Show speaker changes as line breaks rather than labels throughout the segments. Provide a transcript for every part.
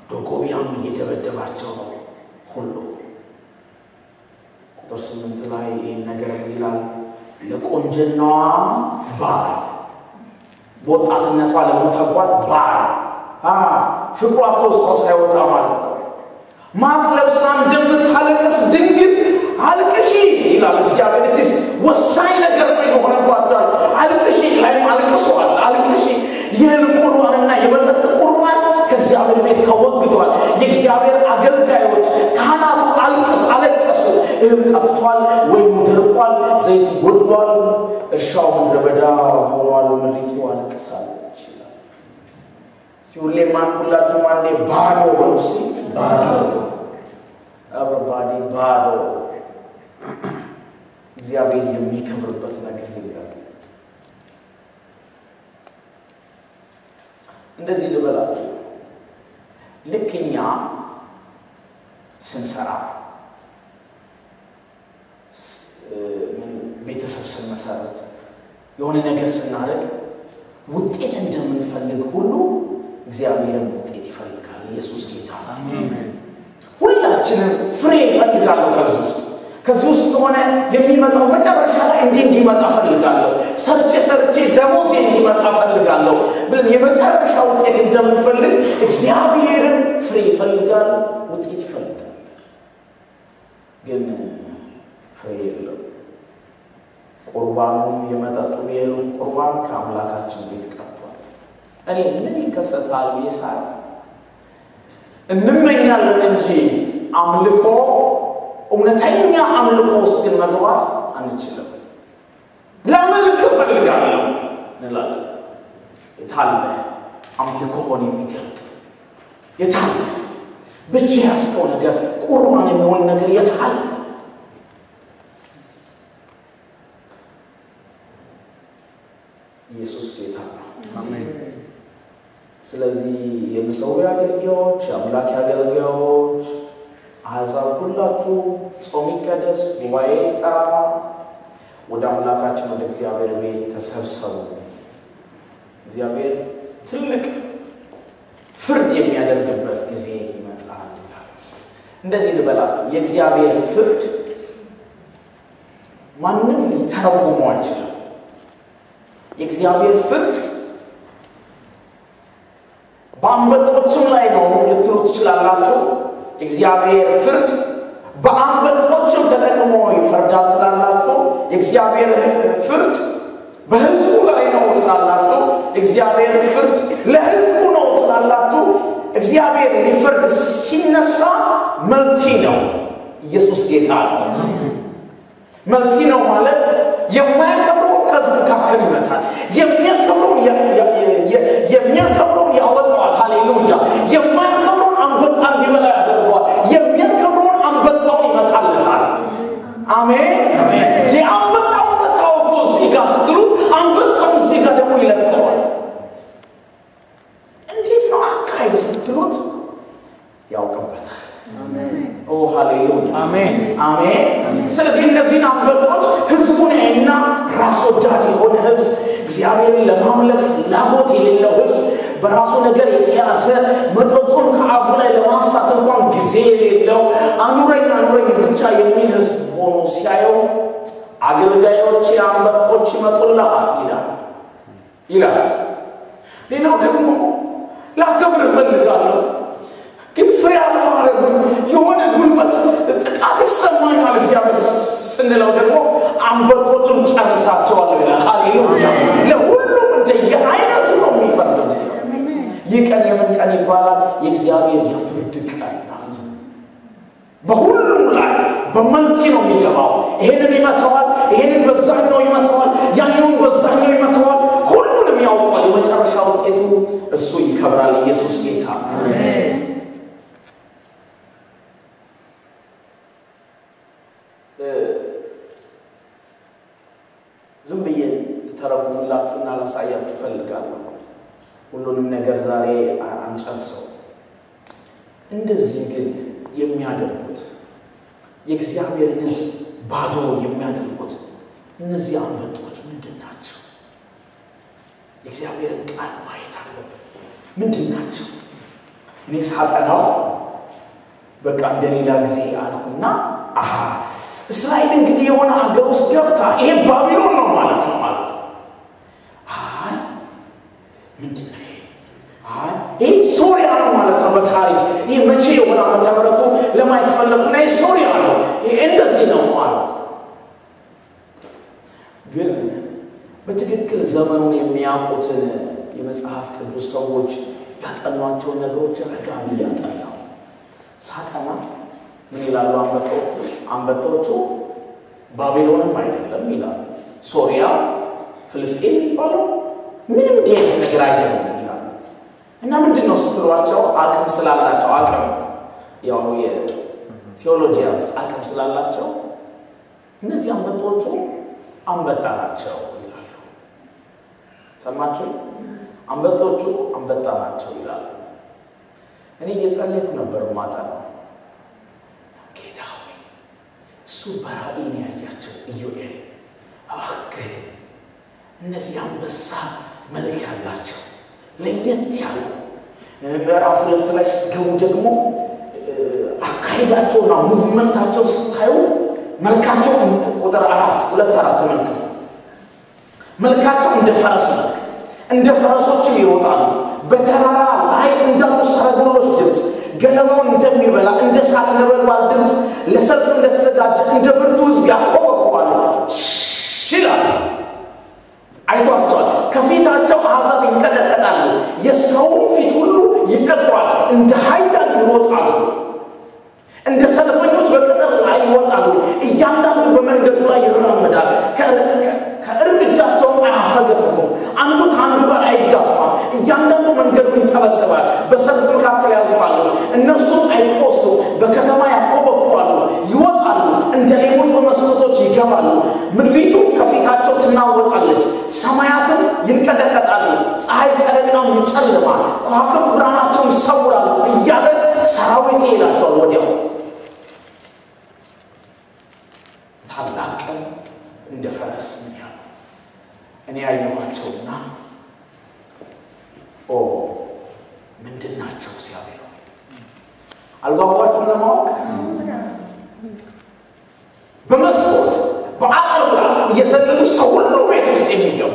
ዶጎቢያም እየደበደባቸው ነው ሁሉ። ቁጥር ስምንት ላይ ይህን ነገር ይላል ለቆንጅናዋ ባል በወጣትነቷ ለሞተባት ባል ፍቅሯ ከውስጧ ሳይወጣ ማለት ነው። ማቅ ለብሳ እንደምታለቅስ ድንግል አልቅሺ ይላል እግዚአብሔር። ቲስ ወሳኝ ነገር ነው የሆነባቸዋል። አልቅሺ ላይም አልቅሰዋል። አልቅሺ ይህን ቁርባንና የመጠጥ ቁርባን ከእግዚአብሔር ቤት ተወግዷል። የእግዚአብሔር አገልጋዮች ካህናቱ አልቅስ አለቀሱ። እህል ጠፍቷል፣ ወይም ደርቋል፣ ዘይት ጎድሏል፣ እርሻው ምድረ በዳ ሆኗል፣ ምድሪቱ አልቅሳለች ይላል። ሁሌማ ሁላችሁም አንዴ ባዶ በሉ እስኪ ባዶ ኤቨሪባዲ ባዶ እግዚአብሔር የሚከብርበት ነገር የለም። እንደዚህ ልበላችሁ፣ ልክ እኛ ስንሰራ ቤተሰብ ስንመሰረት የሆነ ነገር ስናደርግ ውጤት እንደምንፈልግ ሁሉ እግዚአብሔርን ውጤት ይፈልጋል። ኢየሱስ ጌታ ሁላችንም ፍሬ ይፈልጋለሁ። ከዚህ ውስጥ ከዚህ ውስጥ ሆነ የሚመጣው መጨረሻ ላይ እንዲህ እንዲመጣ ፈልጋለሁ፣ ሰርቼ ሰርቼ ደሞዜ እንዲመጣ ፈልጋለሁ ብለን የመጨረሻ ውጤት እንደምንፈልግ እግዚአብሔርን ፍሬ ይፈልጋል፣ ውጤት ይፈልጋል። ግን ፍሬ የለው። ቁርባኑም የመጠጡም የእህሉም ቁርባን ከአምላካችን ቤት ቀርቷል። እኔ ምን ይከሰታል ብዬ ሳይ እንመኛለን እንጂ አምልኮ እውነተኛ አምልኮ ውስጥ ግን መግባት አንችልም። ለመልክ እፈልጋለሁ እንላለን። የታለ አምልኮን የሚገልጥ የታለ ብቻ ያስከው ነገር ቁርባን የሚሆን ነገር የታለ? ኢየሱስ ጌታ ነው። ስለዚህ የመሠዊያ አገልጋዮች፣ የአምላክ አገልጋዮች፣ አሕዛብ ሁላችሁ ጾም ይቀደስ፣ ጉባኤ ጠራ፣ ወደ አምላካችን ወደ እግዚአብሔር ቤት ተሰብሰቡ። እግዚአብሔር ትልቅ ፍርድ የሚያደርግበት ጊዜ ይመጣል። እንደዚህ ልበላችሁ፣ የእግዚአብሔር ፍርድ ማንም ሊተረጉመው አይችልም። የእግዚአብሔር ፍርድ በአንበጦችም ላይ ነው ልትሉ ትችላላችሁ። የእግዚአብሔር ፍርድ በአንበጦችም ተጠቅሞ ይፈርዳል ትላላችሁ። የእግዚአብሔር ፍርድ በሕዝቡ ላይ ነው ትላላችሁ። የእግዚአብሔር ፍርድ ለሕዝቡ ነው ትላላችሁ። እግዚአብሔር ሊፈርድ ሲነሳ መልቲ ነው። ኢየሱስ ጌታ ነው። መልቲ ነው ማለት የማያከብረውን ከሕዝብ መካከል ይመታል። የሚያከብረውን የሚያከብረውን ያወጣዋል። ሃሌሉያ! የማያከብረውን አንበጣ እንዲበላ ያደርገዋል። የሚያከብረውን አንበጣውን ይመታለታል። አሜን። አንበጣውን መታው እኮ እዚህ ጋር ስትሉ አንበጣውን እዚህ ጋር ደግሞ ይለቀዋል። እንዴት ነው አካሄድ ስትሉት ያውቅበታል። ኦ ሃሌሉያ አሜን አሜን። ስለዚህ እነዚህን አንበጦች ህዝቡን እና ራስ ወዳድ የሆነ ህዝብ እግዚአብሔርን ለማምለክ ፍላጎት የሌለው ህዝብ በራሱ ነገር የተያዘ መጠጡን ከአፉ ላይ ለማንሳት እንኳን ጊዜ የሌለው አኑረኝ አኑረኝ ብቻ የሚል ህዝብ ሆኖ ሲያየው አገልጋዮች አንበጦች ይመጡልሃል ይላል ይላል። ሌላው ደግሞ ላከብር እፈልጋለሁ ግን ፍሬ አለማድረጉን የሆነ ጉልበት ጥቃት ይሰማኛል እግዚአብሔር ስንለው ደግሞ አንበጦቹን ጨርሳቸዋለሁ ይላል። ሃሌሉያ! ለሁሉም እንደየ አይነቱ ነው የሚፈርደው። ይህ ቀን የምን ቀን ይባላል? የእግዚአብሔር የፍርድ ቀን ናት። በሁሉም ላይ በመልቲ ነው የሚገባው። ይሄንን ይመተዋል፣ ይሄንን በዛኛው ይመተዋል፣ ያኛውን በዛኛው ይመተዋል። ሁሉንም ያውቀዋል። የመጨረሻ ውጤቱ እሱ ይከብራል። ኢየሱስ ጌታ ዝም ብዬ ልተረጉምላችሁና ላሳያችሁ እፈልጋለሁ። ሁሉንም ነገር ዛሬ አንጨርሰው። እንደዚህ ግን የሚያደርጉት የእግዚአብሔርን ሕዝብ ባዶ የሚያደርጉት እነዚህ አንበጦች ምንድን ናቸው? የእግዚአብሔርን ቃል ማየት አለብን። ምንድን ናቸው? እኔ ሳጠናው በቃ እንደሌላ ጊዜ አልኩና አሀ እስራኤል እንግዲህ የሆነ ሀገር ውስጥ ገብታ ይሄ ባቢሎን ነው ማለት ነው ማለት አይ ምንድን ነው ይሄ? አይ ይህ ሶሪያ ነው ማለት ነው በታሪክ ይህ መቼ የሆነ ዓመተ ምሕረቱ ለማየት ፈለጉና ይህ ሶሪያ ነው ይሄ እንደዚህ ነው አሉ ግን በትክክል ዘመኑን የሚያውቁትን የመጽሐፍ ቅዱስ ሰዎች ያጠኗቸውን ነገሮች ረጋ ብዬ አጠናሁ ሳጠና ምን ይላሉ አንበጦቹ አንበጦቹ ባቢሎንም አይደለም ይላሉ ሶሪያ ፍልስጤን የሚባለው ምንም እንዲህ አይነት ነገር አይደለም ይላሉ እና ምንድን ነው ስትሏቸው አቅም ስላላቸው አቅም ያው የቴዎሎጂያንስ አቅም ስላላቸው እነዚህ አንበጦቹ አንበጣ ናቸው ይላሉ ሰማችሁ አንበጦቹ አንበጣ ናቸው ይላሉ እኔ እየጸለይኩ ነበር ማጠናው ጌታ ሆይ እሱ በራእይ ነው ያያቸው ኢዮኤል እባክህ እነዚህ አንበሳ መልክ ያላቸው ለየት ያሉ ምዕራፍ ሁለት ላይ ስትገቡ ደግሞ አካሄዳቸውና ሙቭመንታቸው ስታዩ መልካቸው ቁጥር አራት ሁለት አራት ተመልከቱ መልካቸው እንደ ፈረስ መልክ እንደ ፈረሶችም ይሮጣሉ በተራራ ላይ እንዳሉ ሰረገሎች ድምፅ ገለባውን እንደሚበላ እንደ እሳት ነበልባል ድምፅ ለሰልፍ እንደተዘጋጀ እንደ ብርቱ ህዝብ ያቆበቁባሉ ይላሉ አይቷቸዋል ከፊታቸው አሕዛብ ይንቀጠቀጣሉ የሰውን ፊት ሁሉ ይጠቁራል እንደ ሀይላን ይሮጣሉ እንደ ሰልፈኞች በቅጥር ላይ ይወጣሉ እያንዳንዱ በመንገዱ ላይ ይራመዳል ከእርምጃቸውም አያፈገፍጉም አንዱ ከአንዱ ጋር አይጋፋም እያንዳንዱ መንገዱን ይጠበጥባል በሰልፍ መካከል ያልፋሉ እነሱም አይቆስሉ በከተማ ያኮበኩባሉ ይወጣሉ እንደ ሌቦች በመስኮቶች ይገባሉ ምድሪቱ ከፊታቸው ትናወጣለች ሰማያትም ይንቀጠቀጣሉ ፀሐይ ጨረቃም ይጨልማል ከዋክብት ብርሃናቸውን ይሰውራሉ እያለ ሰራዊት ይላቸዋል ወዲያው ታላቅ ቀን እንደ ፈረስ ምን ያሉ እኔ ያየኋቸውና ኦ ምንድን ናቸው እግዚአብሔር አልጓጓችሁም ለማወቅ በመስኮት በአጥር ላይ እየዘለሉ ሰው ሁሉ ቤት ውስጥ የሚገቡ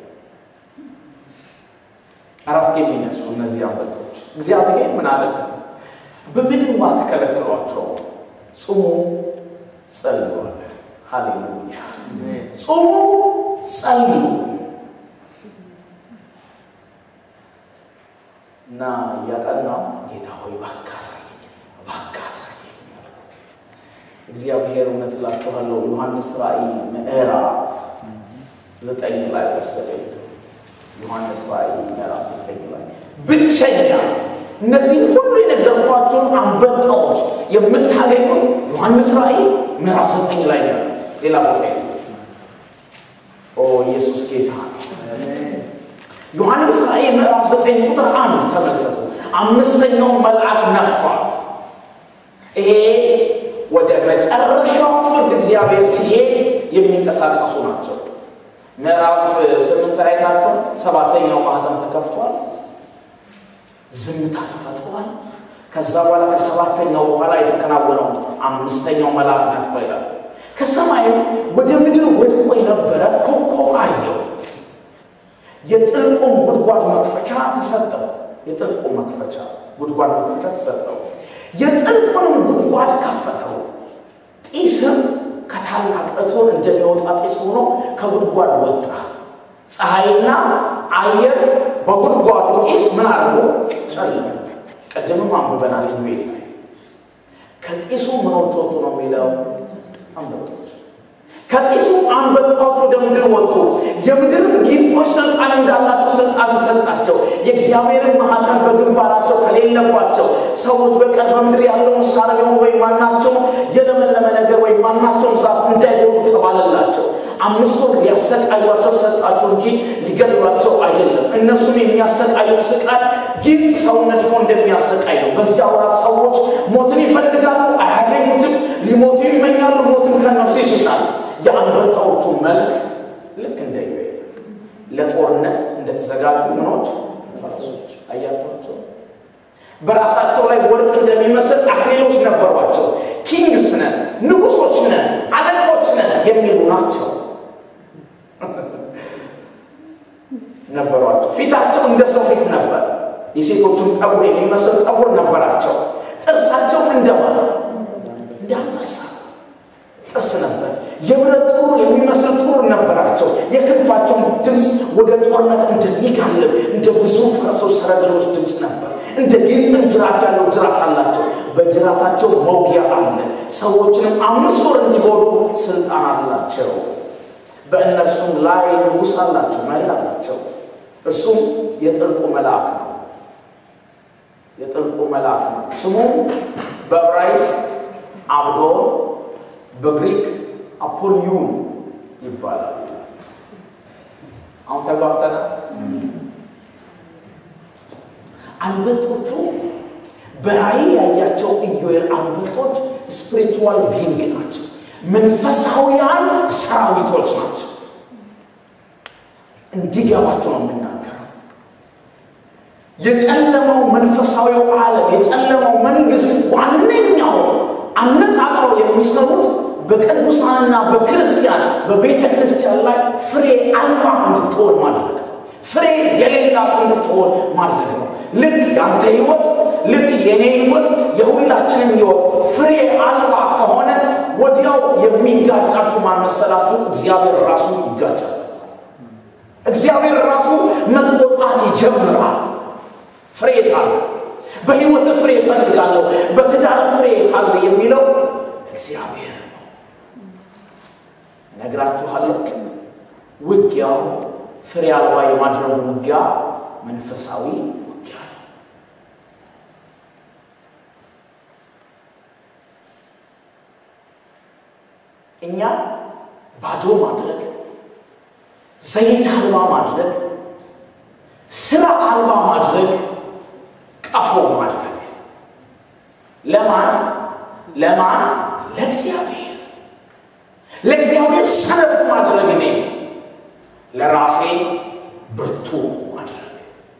እረፍት የሚነሱ እነዚህ አንበጦች እግዚአብሔር ምን አለ በምንም አትከለክሏቸው ጹሙ ጸልዩ አለ ሃሌሉያ ጹሙ ጸልዩ እና እያጠናው ጌታ ሆይ እባክህ አሳየኝ እባክህ አሳየኝ እግዚአብሔር እውነት እላችኋለሁ ዮሐንስ ራእይ ምዕራፍ ዘጠኝ ላይ ወሰደኝ ዮሐንስ ራእይ ምዕራፍ ዘጠኝ ላይ ብቸኛ እነዚህ ሁሉ የነገርኳቸውን አንበጣዎች የምታገኙት ዮሐንስ ራእይ ምዕራፍ ዘጠኝ ላይ ነው ያሉት ሌላ ቦታ የለም ኦ ኢየሱስ ጌታ ነው ዮሐንስ ራእይ ምዕራፍ ዘጠኝ ቁጥር አንድ ተመልከቱ አምስተኛው መልአክ ነፋ ይሄ ወደ መጨረሻው ፍርድ እግዚአብሔር ሲሄድ የሚንቀሳቀሱ ናቸው ምዕራፍ ስምንት ላይ ታቸው ሰባተኛው ማህተም ተከፍቷል ዝምታ ተፈጥሯል ከዛ በኋላ ከሰባተኛው በኋላ የተከናወነው አምስተኛው መልአክ ነፋ ይላል ከሰማይም ወደ ምድር ወድቆ የነበረ ኮከብ አየው የጥልቁም ጉድጓድ መክፈቻ ተሰጠው የጥልቁ መክፈቻ ጉድጓድ መክፈቻ ተሰጠው የጥልቁንም ጉድጓድ ከፈተው ጢስም ከታላቅ እቶን እንደሚወጣ ጢስ ሆኖ ከጉድጓድ ወጣ ፀሐይና አየር በጉድጓዱ ጢስ ምን አድርጎ ጨለሙ ቅድምም አንብበናል ኢዩኤል ላይ ከጢሱ ምኖች ወጡ ነው የሚለው አንበጦች ከጢሱ አንበጣዎች ወደ ምድር ወጡ የምድርም ጊንጦች ስልጣን እንዳላቸው ስልጣን ተሰጣቸው የእግዚአብሔርን ማህተም በግንባራቸው ከሌለባቸው ሰዎች በቀር በምድር ያለውን ሳር ቢሆን ወይም ማናቸውም የለመለመ ነገር ወይም ማናቸውም ዛፍ እንዳይሆኑ ተባለላቸው አምስት ወር ሊያሰቃዩቸው ሰጣቸው እንጂ ሊገድሏቸው አይደለም እነሱም የሚያሰቃዩት ስቃይ ጊንጥ ሰውን ነድፎ እንደሚያሰቃይ ነው በዚያ ወራት ሰዎች ሞትን ይፈልጋሉ አያገኙትም ሊሞቱ ይመኛሉ ሞትን ከነፍሱ ይስጣል የአንበጣዎቹ መልክ ልክ እንደ ዩኤል ለጦርነት እንደተዘጋጁ ምኖች ፈረሶች አያቸኋቸው በራሳቸው ላይ ወርቅ እንደሚመስል አክሊሎች ነበሯቸው። ኪንግስ ነን፣ ንጉሶች ነን፣ አለቆች ነን የሚሉ ናቸው ነበሯቸው። ፊታቸው እንደ ሰው ፊት ነበር። የሴቶቹን ጠጉር የሚመስል ጠጉር ነበራቸው። ጥርሳቸው እንደማ እንደ አንበሳ ጥርስ ነበር። የብረት ጡር የሚመስል ጡር ነበራቸው። የክንፋቸውን ድምፅ ወደ ጦርነት እንደሚጋልብ እንደ ብዙ ፈረሶች ሰረገሎች ድምፅ ነበር። እንደ ጊንጥም ጅራት ያለው ጅራት አላቸው። በጅራታቸው መውጊያ አለ። ሰዎችንም አምስት ወር እንዲጎዱ ስልጣን አላቸው። በእነርሱም ላይ ንጉሥ አላቸው፣ መሪ አላቸው። እርሱም የጥልቁ መልአክ ነው። የጥልቁ መልአክ ነው። ስሙም በዕብራይስጥ አብዶን በግሪክ አፖልዩን ይባላል። አሁን ተግባብተናል። አንበጦቹ በራእይ ያያቸው ኢዮኤል አንበጦች ስፒሪቹዋል ቢንግ ናቸው። መንፈሳዊያን ሰራዊቶች ናቸው። እንዲገባቸው ነው የምናገረው። የጨለማው መንፈሳዊው ዓለም የጨለማው መንግስት ዋነኛው አነጣጥረው የሚሰሩት በቅዱሳንና በክርስቲያን በቤተ ክርስቲያን ላይ ፍሬ አልባ እንድትሆን ማድረግ ነው። ፍሬ የሌላት እንድትሆን ማድረግ ነው። ልክ ያንተ ህይወት፣ ልክ የኔ ህይወት፣ የሁላችንም ህይወት ፍሬ አልባ ከሆነ ወዲያው የሚጋጫችሁ ማን መሰላችሁ? እግዚአብሔር ራሱ ይጋጫችሁ። እግዚአብሔር ራሱ መቆጣት ይጀምራል። ፍሬ የታለ? በህይወት ፍሬ እፈልጋለሁ፣ በትዳር ፍሬ የታለ የሚለው እግዚአብሔር ነው። እነግራችኋለሁ። ውጊያው ፍሬ አልባ የማድረጉ ውጊያ መንፈሳዊ ውጊያ ነው። እኛ ባዶ ማድረግ፣ ዘይት አልባ ማድረግ፣ ስራ አልባ ማድረግ፣ ቀፎ ማድረግ ለማን ለማን? ለእግዚአብሔር ለእግዚአብሔር ሰነፍ ማድረግ እኔ ለራሴ ብርቱ ማድረግ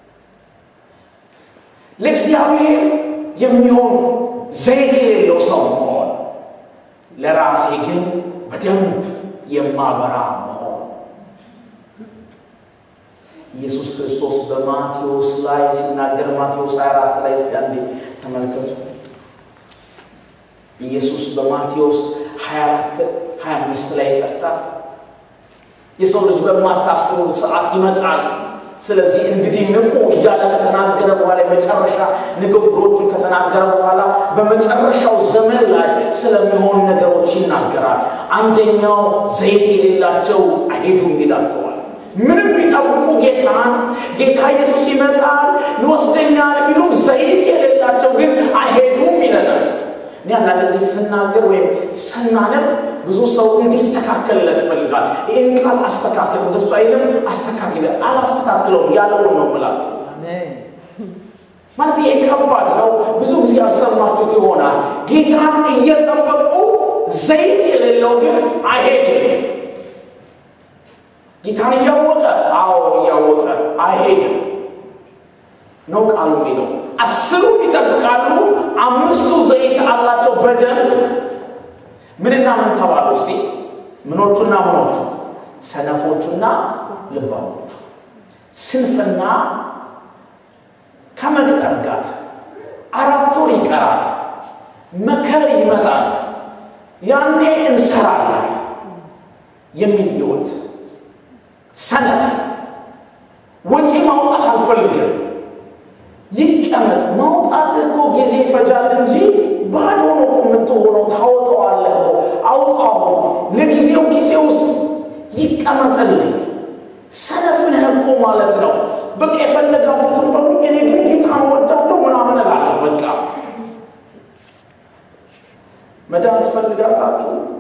ለእግዚአብሔር የሚሆን ዘይት የሌለው ሰው መሆን ለራሴ ግን በደንብ የማበራ መሆን ኢየሱስ ክርስቶስ በማቴዎስ ላይ ሲናገር ማቴዎስ 24 ላይ እስቲ አንዴ ተመልከቱ። ኢየሱስ በማቴዎስ 24 25 ላይ ይቀርታ የሰው ልጅ በማታስቡት ሰዓት ይመጣል፣ ስለዚህ እንግዲህ ንቁ እያለ ከተናገረ በኋላ የመጨረሻ ንግግሮቹን ከተናገረ በኋላ በመጨረሻው ዘመን ላይ ስለሚሆን ነገሮች ይናገራል። አንደኛው ዘይት የሌላቸው አይሄዱም ይላቸዋል። ምንም ቢጠብቁ ጌታን ጌታ ኢየሱስ ይመጣል ይወስደኛል ቢሉም ዘይት የሌላቸው ግን አይሄዱም ይለናል። እኔ አንዳንድ ጊዜ ስናገር ወይም ስናነብ ብዙ ሰው እንዲስተካከልለት ይፈልጋል። ይህን ቃል አስተካክል፣ እንደሱ አይልም አስተካክል፣ አላስተካክለውም ያለውን ነው ምላችሁ። ማለት ይሄ ከባድ ነው። ብዙ ጊዜ ያሰማችሁት ይሆናል። ጌታን እየጠበቁ ዘይት የሌለው ግን አይሄድም። ጌታን እያወቀ አዎ እያወቀ አይሄድም ነው ቃሉ የሚለው። አስሩ ይጠብቃሉ፣ አምስቱ ዘይት አላቸው በደንብ ምንና ምን ተባሉ? እስቲ ምኖቹና ምኖቹ? ሰነፎቹና ልባሞቹ። ስንፍና ከመቅጠር ጋር አራት ወር ይቀራል፣ መከር ይመጣል፣ ያኔ እንሰራለን የሚል ህይወት። ሰነፍ ወጪ ማውጣት አልፈልግም ይቀመጥ። ማውጣት እኮ ጊዜ ይፈጃል እንጂ ባዶ ነው እኮ የምትሆነው። ታወጣዋለህ እኮ አውጣው። ለጊዜው ጊዜ ውስጥ ይቀመጥልኝ። ሰነፍ ነህ እኮ ማለት ነው። በቃ የፈለጋችሁትን በሉ፣ እኔ ግን ጌታን እወዳለሁ ምናምን እላለሁ። በቃ መዳን ትፈልጋላችሁ?